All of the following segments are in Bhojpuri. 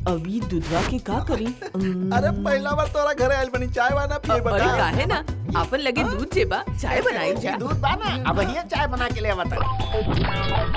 अभी दूधवा के का करी अम्म, अरे पहला बार तोरा घरे आइल बनी चाय वाना पिए अरे बता काहे ना आपन लगे दूध जेबा चाय बनाई जा दूध बाना अब हिया चाय बना के ले बता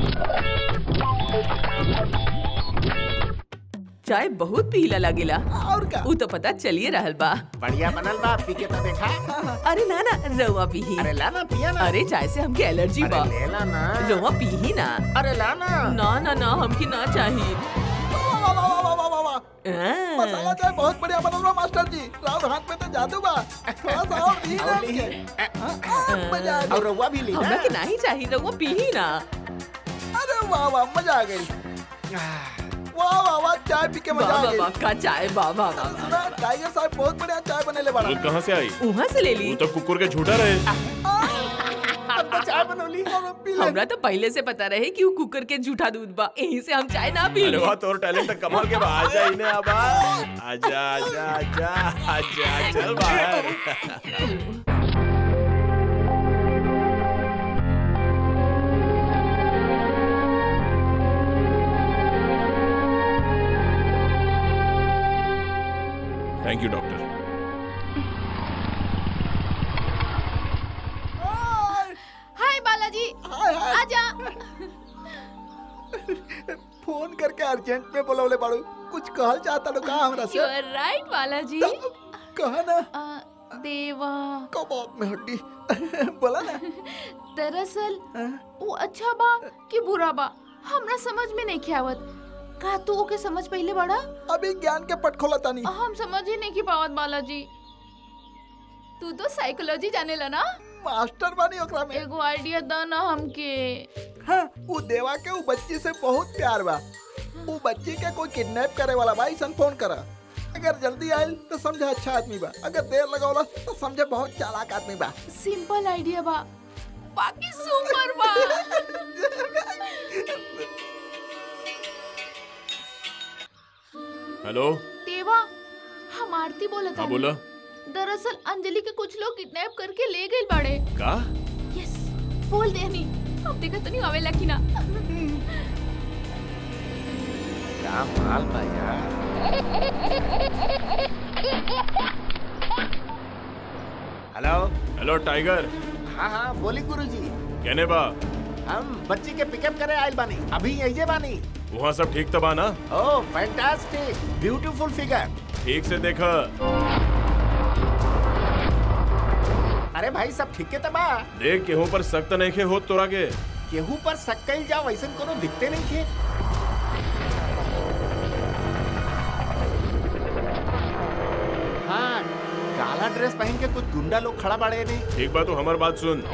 चाय बहुत पीला लागेला और का उ तो पता चलिए रहल बा बढ़िया बनल बा पी के तो देखा अरे ना ना रवा पीही अरे ला ना पिया ना अरे चाय से हमके एलर्जी बा अरे ले ला ना रवा पीही ना अरे ला ना ना ना ना हमके ना चाहिए वाह, वाह, वाह, वाह, वाह, वाह, वाह। आ, मसाला चाय बहुत बढ़िया बनल बा मास्टर जी राव हाथ में तो जादू बा थोड़ा सा और दी ना और ली। हमके। हाँ, हाँ, मजा आ और गई रउआ भी ली हमरा ना के नहीं चाहिए रवा पीही ना अरे वाह वाह मजा आ गई वाह वाह वाह चाय पी के मजा वाह आ वाह गई वाह का चाय वाह वाह वाह वाह। सुना टाइगर साहब बहुत बढ़िया चाय बनेले बड़ा दूध कहाँ से आई उहाँ से ले ली तू तो कुकुर के झूठा रहे अब तो चाय बनौली और हम पी ले हमरा तो पहले से पता रहे कि वो कुकर के झूठा दूध बा यहीं से हम चाय ना पी अरे वाह तोर टैलेंट तो कमाल के बा आजा इन्हें आबा आजा आजा आजा आजा चल बाहर थैंक यू डॉक्टर हाय बालाजी हाय हाय आजा फोन करके अर्जेंट में बोलौले बाड़ू कुछ कहल चाहता लो का हमरा यू से आर राइट बालाजी कहा ना अ, देवा कबाब में हड्डी बोला ना दरअसल हाँ? वो अच्छा बा कि बुरा बा हमरा समझ में नहीं आवत का तू ओके समझ पहले बड़ा अभी ज्ञान के पट खोला तानी हम समझ ही नहीं की पावत बालाजी तू तो साइकोलॉजी जाने ना मास्टर बानी ओकरा में एगो आइडिया द ना हमके हाँ वो देवा के वो बच्ची से बहुत प्यार बा वो बच्ची के कोई किडनैप करे वाला बा ऐसा फोन करा अगर जल्दी आयल तो समझे अच्छा आदमी बा अगर देर लगौला तो समझे बहुत चालाक आदमी बा सिंपल आइडिया बा बाकी सुपर बा हेलो देवा हम आरती बोलत हाँ हनी। बोला दरअसल अंजलि के कुछ लोग किडनैप करके ले गए बाड़े का यस बोल देनी अब देखा तो नहीं आवेला कि ना क्या माल बा यार हेलो हेलो टाइगर हाँ हाँ बोली गुरुजी कहने बा हम बच्ची के पिकअप करे आइल बानी अभी यही बानी वहाँ सब ठीक तबा ना ओह फैंटास्टिक ब्यूटीफुल फिगर ठीक से देखा अरे भाई सब ठीक के तबा देख केहू पर सख्त नहीं खे हो तोरा के केहू पर सक्कल जाओ वैसे कोनो दिखते नहीं थे हाँ काला ड्रेस पहन के कुछ गुंडा लोग खड़ा बाड़े ने एक बात तो हमार बात सुन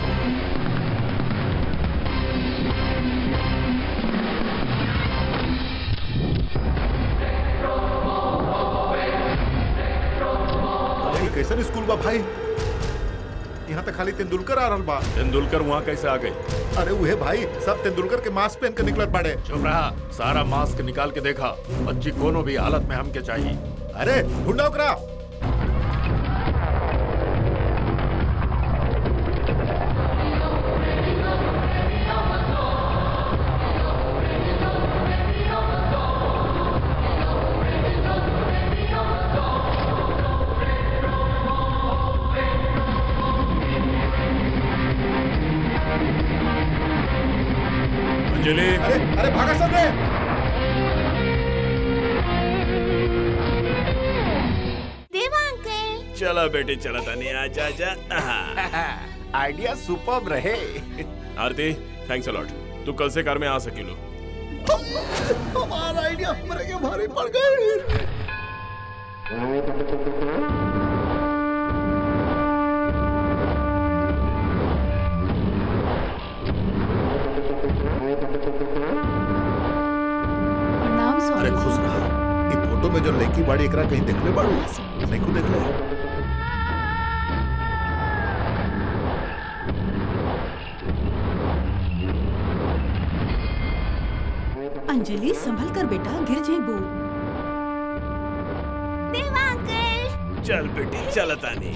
ये कैसन स्कूल बा भाई यहाँ तक खाली तेंदुलकर आ रहल बा तेंदुलकर वहाँ कैसे आ गई अरे उहे भाई सब तेंदुलकर के मास्क पहन के निकलत बाड़े चुप रहा सारा मास्क निकाल के देखा बच्ची कोनो भी हालत में हमके चाहिए अरे ढूंढा ओकरा अंजलि अरे अरे भागा सब रे देवा अंकल चला बेटी चला तानी आजा आजा आहा। आइडिया सुपर रहे आरती थैंक्स अलॉट तू कल से कार में आ सकिलो हमारा आइडिया मेरे के भारी पड़ गई प्रणाम अरे स्वामी खुश रहा ई फोटो में जो लड़की बाड़ी एकरा कहीं देखले बाड़ू नहीं को देखले अंजलि संभल कर बेटा गिर जेबू देवा अंकल चल बेटी चल तानी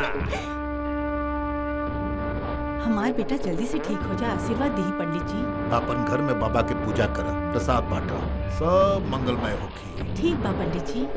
हमार बेटा जल्दी से ठीक हो जाए आशीर्वाद दी पंडित जी अपन घर में बाबा के पूजा कर प्रसाद बांटा सब मंगलमय होखी ठीक बा पंडित जी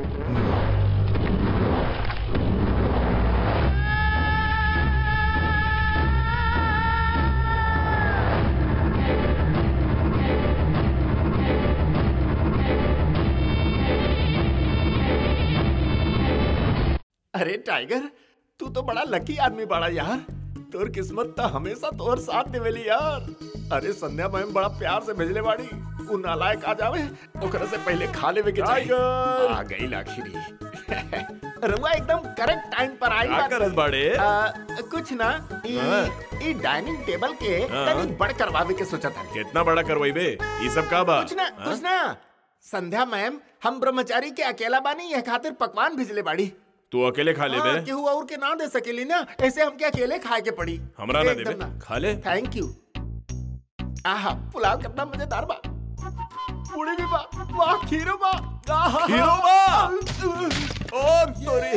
अरे टाइगर तू तो बड़ा लकी आदमी बड़ा यार तोर किस्मत तो हमेशा तोर साथ देवेली यार अरे संध्या मैम बड़ा प्यार से भेजले बाड़ी उ नालायक आ जावे ओकरा से पहले खा लेवे के चाहिए टाइगर! आ गई आखिरी रुआ एकदम करेक्ट टाइम पर आई क्या बात। करत बाड़े आ, कुछ ना ई हाँ। ई डाइनिंग टेबल के हाँ। तनी बड़ करवावे के सोचा था कितना बड़ा करवाई बे ये सब का बा कुछ ना हाँ? कुछ ना संध्या मैम हम ब्रह्मचारी के अकेला बानी यह खातिर पकवान भेजले बाड़ी तू अकेले खा ले हाँ, बे केहू और के ना दे सकेली ना ऐसे हमके अकेले खाए के पड़ी हमरा ना एकदम देबे खा ले थैंक यू आहा पुलाव कितना मजेदार बा पूरी भी बा वाह खीरो बा आहा खीरो बा! ओ तोरी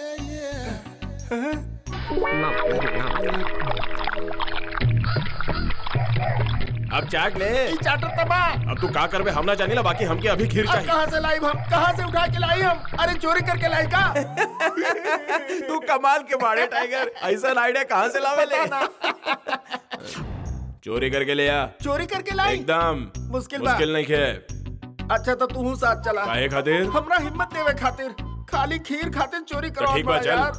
अब चाट ले ई चाटर तबा अब तू का करबे हम ना जानिला बाकी हमके अभी खीर अब चाहिए कहाँ से लाई हम कहाँ से उठा के लाई हम अरे चोरी करके लाई का तू कमाल के बाड़े टाइगर ऐसा आइडिया कहाँ से लावे ले चोरी करके ले आ चोरी करके लाई एकदम मुश्किल बा। मुश्किल नहीं खे अच्छा तो तू साथ चला काहे खातिर हमरा हिम्मत देवे खातिर खाली खीर खातिर चोरी तो करो ठीक बा, चल।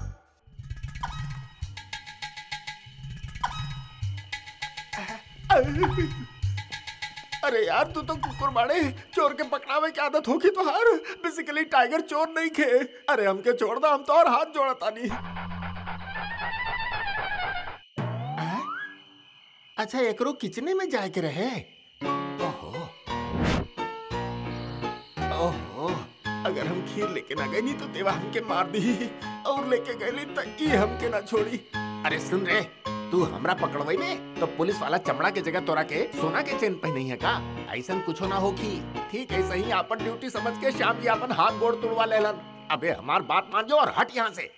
अरे यार तू तो कुकुर बाड़े चोर के पकड़ावे की आदत होगी तो हार बेसिकली टाइगर चोर नहीं खे अरे हमके छोड़ दो हम तो और हाथ जोड़ा तानी हैं? अच्छा एकरो किचने में जाए के रहे ओहो ओहो अगर हम खीर लेके ना गए नहीं तो देवा हमके मार दी और लेके गए तो ई हमके ना छोड़ी अरे सुन रे तू हमरा पकड़वाई में तो पुलिस वाला चमड़ा के जगह तोरा के सोना के चेन पहनी है का ऐसा कुछ ना होगी ठीक है सही आपन ड्यूटी समझ के श्याम जी अपन हाथ गोड़ तुड़वा लेलन अबे हमार बात मान जाओ और हट यहाँ से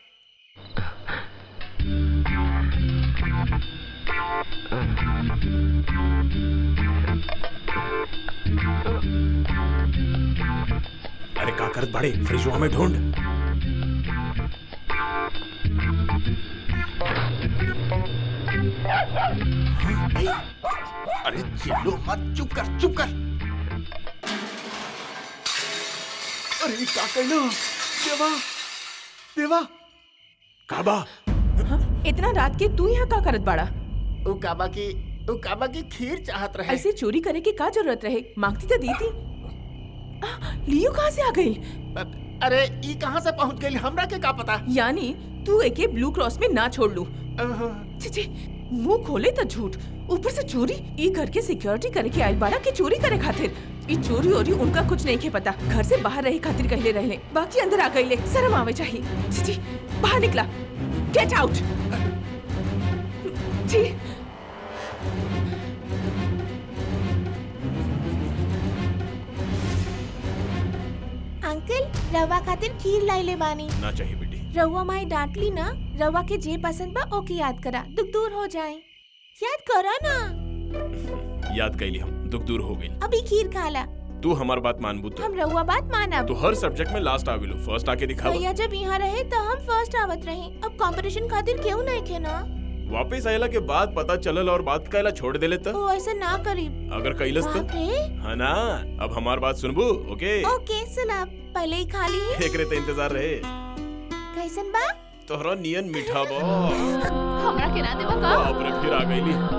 अरे का करत बाड़े फ्रिजवा में ढूंढ अरे चिल्लो मत चुप कर चुप कर अरे ई का कहलो देवा देवा काबा इतना रात के तू यहाँ का करत बाड़ा उ काबा की उ काबा की खीर चाहत रहे ऐसे चोरी करे की का जरूरत रहे मांगती तो दी थी आ, लियो कहाँ से आ गई अरे ई कहाँ से पहुँच गई हमरा के का पता यानी तू एके ब्लू क्रॉस में ना छोड़ लू छी छी मुंह खोले तो झूठ ऊपर से चोरी ई घर के सिक्योरिटी करे के आइल बाड़ा के चोरी करे खातिर ई चोरी ओरी उनका कुछ नहीं के पता घर से बाहर रहे खातिर कहले रहले बाकी अंदर आ गईले शर्म आवे चाहिए छी छी बाहर निकला गेट आउट छी अंकल रवा खातिर खीर लाइले बानी ना चाहिए बेटी रवा माई डांटली ना रवा के जे पसंद बा ओके याद करा दुख दूर हो जाए याद करा ना याद कैली हम दुख दूर हो गई अभी खीर खाला तू हमार बात मानबू तो हम रवा बात मानब तू हर सब्जेक्ट में लास्ट आविलो फर्स्ट आके दिखावा भैया जब यहाँ रहे तो हम फर्स्ट आवत रहे अब कंपटीशन खातिर क्यों नहीं खे ना वापस आयला के बाद पता चलल और बात कैला छोड़ देले त वो ऐसे ना करी अगर कैलस तो बाप रे है ना अब हमार बात सुनबू ओके ओके सुना पहले ही खा ली एकरे ते इंतजार रहे कैसन बा तोहरा नियन मीठा बा हमरा के ना देबा का बाप रे फिर आ गईली